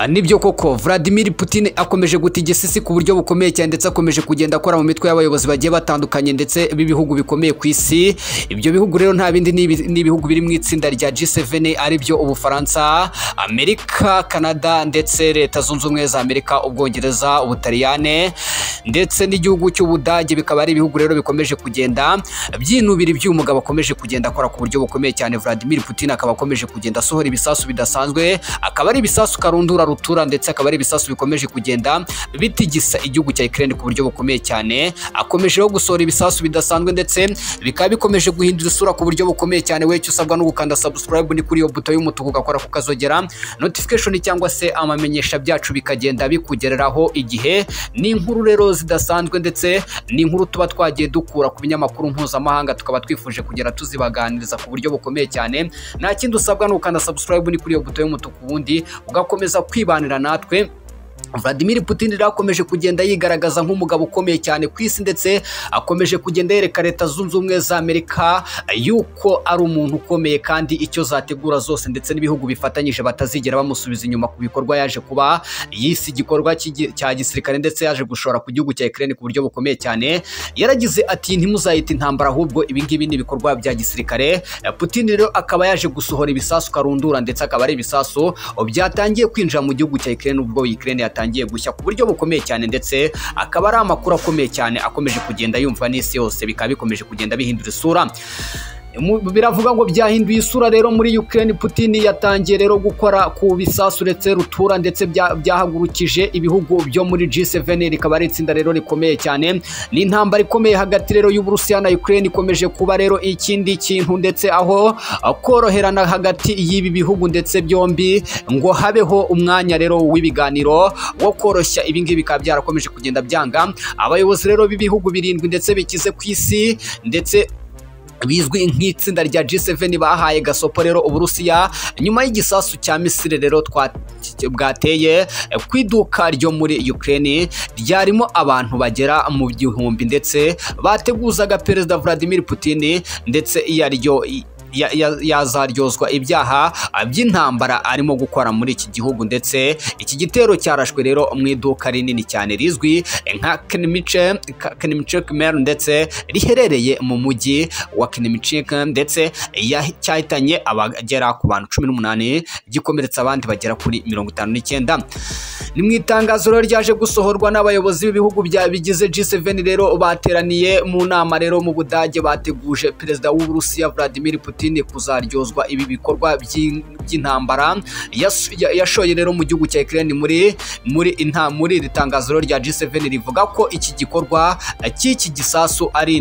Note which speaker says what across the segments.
Speaker 1: nibyo koko Vladimir Putin akomeje guta igisisi ku buryo bukomeye cyane ndetse akomeje kugenda akora mu mitwe y'abayobozi bagiye batandukanye ndetse b'ibihugu bikomeye ku isi ibyo bihugu rero nta bindi ni ibihugu biri mu itsinda rya G7 aribyo Ubufaransa Amerika Canada ndetse leta zunze ubumwe za Amerika Ubwongereza Ubutaliyane ndetse n'igihugu cy'Ubudage bikaba ari ibihugu rero bikomeje kugenda byinubira iby'uyu mugabo akomeje kugenda akora ku buryo bukomeye cyane Vladimir Putin akaba akomeje kugenda asohora ibisasu bidasanzwe akaba ari ibisasu karundura rutura ndetse akaba ari ibisasu bikomeje kugenda bitigisa igihugu cya Ukraine ku buryo bukomeye cyane akomeje no gusohora ibisasu bidasanzwe ndetse bikaba bikomeje guhindura isura ku buryo bukomeye cyane we cyo usabwa no gukanda subscribe ni kuri iyo buto y'umutuku ugakora ku kazogera notification cyangwa se amamenyesha byacu bikagenda bikugereraho igihe ni inkuru rero zidasanzwe ndetse ni inkuru tuba twagiye dukura ku binyamakuru mpuzamahanga tukaba twifuje kugera tuzibaganiriza ku buryo bukomeye cyane nta kindi usabwa ni ukanda subscribe ni kuri iyo buto y'umutuku ubundi ugakomeza kwibanira natwe Vladimir Putin rero akomeje kugenda yigaragaza nk'umugabo ukomeye cyane ku isi ndetse akomeje kugenda yereka leta zunze ubumwe za Amerika yuko ari umuntu ukomeye kandi icyo zategura zose ndetse n'ibihugu bifatanyije batazigera bamusubiza inyuma ku bikorwa yaje kuba yisi igikorwa cya gisirikare ndetse yaje gushora ku gihugu cya Ukraine ku buryo bukomeye cyane yaragize ati ntimuzayite intambara ahubwo ibingibi ni ibikorwa bya gisirikare Putin rero akaba yaje gusohora ibisasu karundura ndetse akaba ari ibisasu byatangiye kwinjira mu gihugu cya Ukraine ubwo Ukraine yatangiye gushya ku buryo bukomeye cyane ndetse akaba ari amakuru akomeye cyane akomeje kugenda yumva n'isi yose bikaba bikomeje kugenda bihindura isura biravuga ngo byahinduye isura rero muri Ukraine Putin yatangiye rero gukora ku bisasu uretse rutura ndetse byahagurukije ibihugu byo muri G7 rikaba ari itsinda rero rikomeye cyane ni intambara ikomeye hagati rero y'Uburusiya na Ukraine ikomeje kuba rero ikindi kintu ndetse aho koroherana hagati y'ibi bihugu ndetse byombi ngo habeho umwanya rero w'ibiganiro wo koroshya ibi ngibi bikaba byarakomeje kugenda byanga abayobozi rero b'ibihugu birindwi ndetse bikize ku isi ndetse bizwi nk'itsinda rya G7 bahaye gasopo rero Uburusiya nyuma y'igisasu cya Misiri rero bwateye ku iduka ryo muri Ukraine ryarimo abantu bagera mu gihumbi ndetse bateguzaga Perezida Vladimir Putin ndetse yaryo yazaryozwa ibyaha by'intambara arimo gukora muri iki gihugu ndetse iki gitero cyarashwe rero mu iduka rinini cyane rizwi nka Knimichek-Mer ndetse riherereye mu mujyi wa Knimichek ndetse cyahitanye abagera ku bantu cumi n'umunani gikomeretsa abandi bagera kuri mirongo itanu n'icyenda ni mu itangazo rero ryaje gusohorwa n'abayobozi b'ibihugu bigize G7 rero bateraniye mu nama rero mu Budage bateguje perezida w'Uburusiya Vladimir Putin kuzaryozwa ibi bikorwa by'intambara yashoye rero mu gihugu cya Ukraine muri muri inta muri iri tangazo rya G7 rivuga ko iki gikorwa cy'iki gisasu ari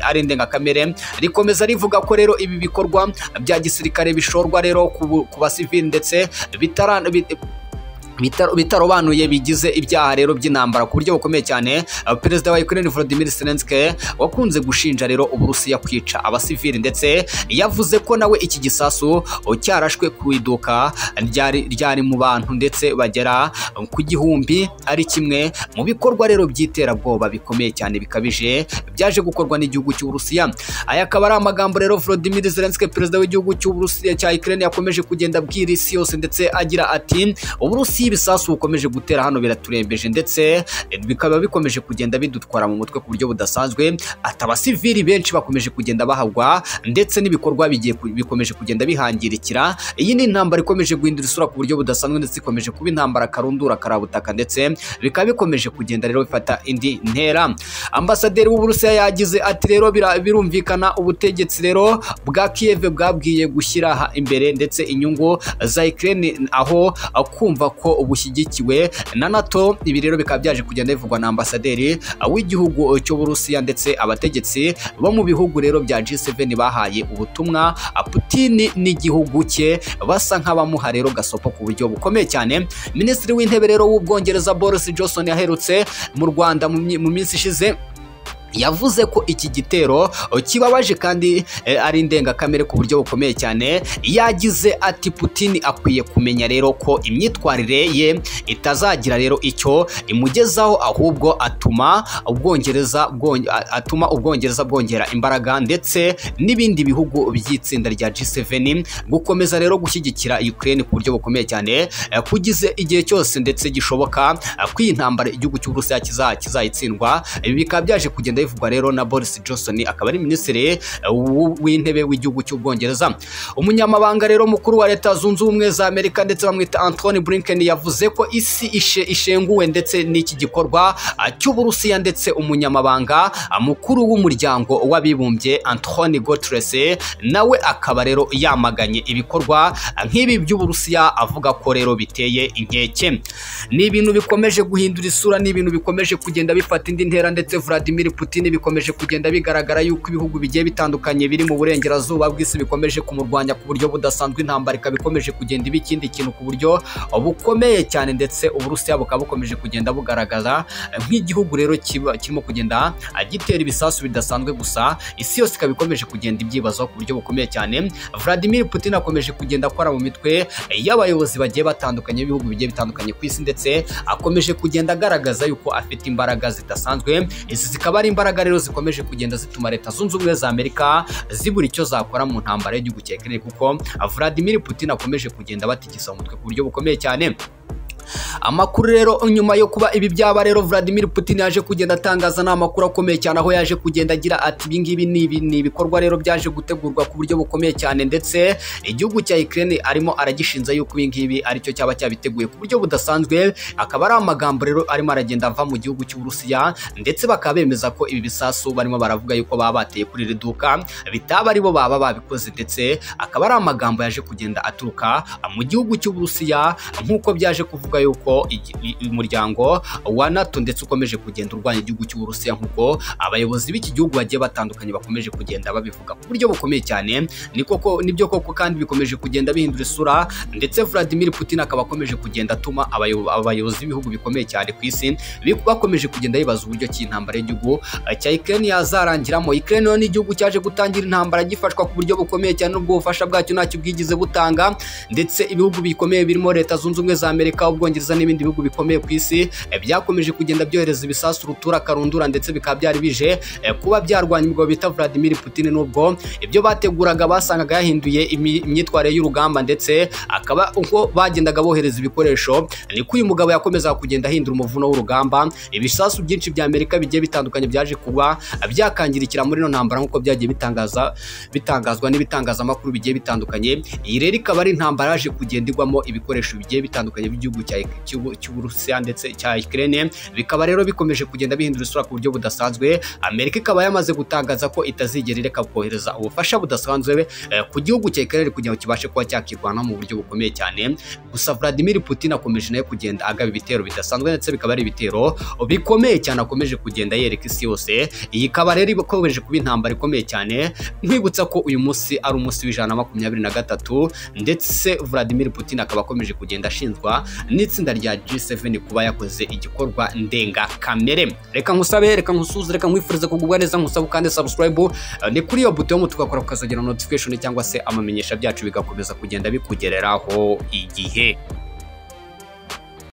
Speaker 1: ari indengakamere rikomeza rivuga ko rero ibi bikorwa bya gisirikare bishorwa rero ku basivili ndetse bitarana bitarobanuye bigize ibyaha rero by'intambara ku buryo bukomeye cyane perezida wa Ukraine Volodymyr Zelensky wakunze gushinja rero Uburusiya kwica abasivili ndetse yavuze ko nawe iki gisasu cyarashwe ku iduka ryari ryari mu bantu ndetse bagera ku gihumbi ari kimwe mu bikorwa rero by'iterabwoba bikomeye cyane bikabije byaje gukorwa n'igihugu cy'Uburusiya aya akaba ari amagambo rero Volodymyr Zelensky perezida w'igihugu cy'Uburusiya cya Ukraine yakomeje kugenda abwira isi yose ndetse agira ati Uburusiya ibisasu bukomeje gutera hano biraturembeje ndetse bikaba bikomeje kugenda bidutwara mu mutwe ku buryo budasanzwe ati abasivili benshi bakomeje kugenda bahagwa ndetse n'ibikorwa bigiye bikomeje kugenda bihangirikira iyi ni intambara ikomeje guhindura isura ku buryo budasanzwe ndetse ikomeje kuba intambara karundura karabutaka ndetse bikaba bikomeje kugenda rero bifata indi ntera ambasaderi w'uburusiya yagize ati rero birumvikana ubutegetsi rero bwa kiyeve bwabwiye gushyira imbere ndetse inyungu za Ukraine aho kumva ko bushyigikiwe na NATO ibi rero bikaba byaje kugenda bivugwa na ambasaderi w'igihugu cy'Uburusiya ndetse abategetsi bo mu bihugu rero bya G7 bahaye ubutumwa Putin n'igihugu cye basa nk'abamuha rero gasopo ku buryo bukomeye cyane Minisitiri w'Intebe rero w'Ubwongereza Boris Johnson yaherutse mu Rwanda mu minsi ishize yavuze ko iki gitero kibabaje kandi eh, ari indengakamere ku buryo bukomeye cyane yagize ati Putin akwiye kumenya rero ko imyitwarire ye itazagira rero icyo imugezaho ahubwo atuma ubwongereza bwonge- a- atuma ubwongereza bwongera imbaraga ndetse n'ibindi bihugu by'itsinda rya G7 gukomeza rero gushyigikira Ukraine ku buryo bukomeye cyane eh, kugize igihe cyose ndetse gishoboka eh, ko iyi ntambara igihugu cy'Uburusiya kiza- kizayitsindwa ibi bikaba byaje kugenda bivugwa rero na Boris Johnson akaba ari minisitiri eh, w'u- w'intebe w'igihugu cy'Ubwongereza umunyamabanga rero mukuru wa leta zunze ubumwe za Amerika ndetse bamwita Anthony Blinken yavuze ko isi ishe- ishenguwe ndetse n'iki gikorwa ah, cy'Uburusiya ndetse umunyamabanga ah, mukuru w'umuryango w'abibumbye Anthony Guterres nawe akaba rero yamaganye ibikorwa ah, nk'ibi by'Uburusiya avuga ko rero biteye inkeke ni ibintu bikomeje guhindura isura ni ibintu bikomeje kugenda bifata indi ntera ndetse Vladimir Putin bikomeje kugenda bigaragara yuko ibihugu bigiye bitandukanye biri mu burengerazuba bw'isi bikomeje kumurwanya ku buryo budasanzwe intambara ikaba ikomeje kugenda iba ikindi kintu ku buryo bukomeye cyane ndetse Uburusiya bukaba bukomeje kugenda bugaragaza eh, nk'igihugu rero kiba- kirimo kugenda ah, gitera ibisasu bidasanzwe gusa isi yose ikaba ikomeje kugenda ibyibazaho ku buryo bukomeye cyane Vladimir Putin akomeje kugenda akora mu mitwe y'abayobozi bagiye batandukanye b'ibihugu bigiye bitandukanye ku isi ndetse akomeje kugenda agaragaza yuko afite imbaraga zidasanzwe izi zikaba ari imbaraga rero zikomeje kugenda zituma leta zunze ubumwe za Amerika zibura icyo zakora mu ntambara y'igihugu cya Ukraine kuko Vladimir Putin akomeje kugenda batigisa umutwe ku buryo bukomeye cyane amakuru rero nyuma yo kuba ibi byaba rero Vladimir Putin yaje kugenda atangaza ni amakuru akomeye cyane aho yaje kugenda agira ati ibi ngibi ni ibi- ni ibikorwa rero byaje gutegurwa ku buryo bukomeye cyane ndetse igihugu cya Ukraine arimo aragishinza yuko ibi ngibi aricyo cyaba cyabiteguye ku buryo budasanzwe akaba ari amagambo rero arimo aragenda ava mu gihugu cy'Uburusiya ndetse bakaba bemeza ko ibi bisasu barimo baravuga yuko baba bateye kuri iri duka bitaba aribo baba babikoze ndetse akaba ari amagambo yaje kugenda aturuka mu gihugu cy'Uburusiya nk'uko byaje kuvuga yuko igi- i- umuryango wa NATO ndetse ukomeje kugenda urwanya igihugu cy'Uburusiya nk'uko abayobozi b'iki gihugu bagiye batandukanye bakomeje kugenda babivuga ku buryo bukomeye cyane ni koko nibyo koko kandi bikomeje kugenda bihindura isura ndetse Vladimir Putin akaba akomeje kugenda atuma abayo- abayobozi b'ibihugu bikomeye cyane ku isi bi- bakomeje kugenda bibaza uburyo ki intambara y'igihugu eh, cya Ukraine yazarangiramo Ukraine yo ni igihugu cyaje gutangira intambara gifashwa ku buryo bukomeye cyane n'ubwo ubufasha bwacyo ntacyo bwigize butanga ndetse ibihugu bikomeye birimo leta zunze ubumwe za Amerika ubwongereza n'ibindi bihugu bikomeye ku isi eh, byakomeje kugenda byohereza ibisasu rutura karundura ndetse bikaba byari bije eh, kuba byarwanya umugabo bita Vladimir Putin nubwo ibyo bateguraga basangaga yahinduye imi- imyitwarire y'urugamba ndetse akaba uko bagendaga bohereza ibikoresho niko uyu mugabo yakomezaga kugenda ahindura umuvuno w'urugamba ibisasu byinshi bya Amerika bigiye bitandukanye byaje kuba byakangirikira muri ino ntambara nk'uko byagiye bitangaza bitangazwa n'ibitangazamakuru bigiye bitandukanye iyi rero ikaba ari intambara yaje kugenda igwamo ibikoresho bigiye bitandukanye by'igihugu cya- cy'u- cy'Uburusiya ndetse cya Ukraine bikaba rero bikomeje kugenda bihindura isura ku buryo budasanzwe Amerika ikaba yamaze gutangaza ko itazigera ireka kohereza ubufasha budasanzwe eh, ku gihugu cya Ukraine kugira ngo kibashe kuba cyakirwanaho mu buryo bukomeye cyane gusa Vladimir Putin akomeje nawe kugenda agaba ibitero bidasanzwe ndetse bikaba ari ibitero bikomeye cyane akomeje kugenda yereka isi yose iyi ikaba rero ikomeje kuba intambara ikomeye cyane nkwibutsa ko uyu munsi ari umunsi w'ijana na makumyabiri na gatatu ndetse Vladimir Putin akaba akomeje kugenda ashinjwa n'itsinda rya G7 kuba yakoze igikorwa ndengakamere reka nkusabe reka nkusuze reka nkwifurize kugubwa neza nkusaba kandi subscribe Eh, ni kuri iyo buto yo tugakora ukazagera notification cyangwa se amamenyesha byacu bigakomeza kugenda bikugereraho igihe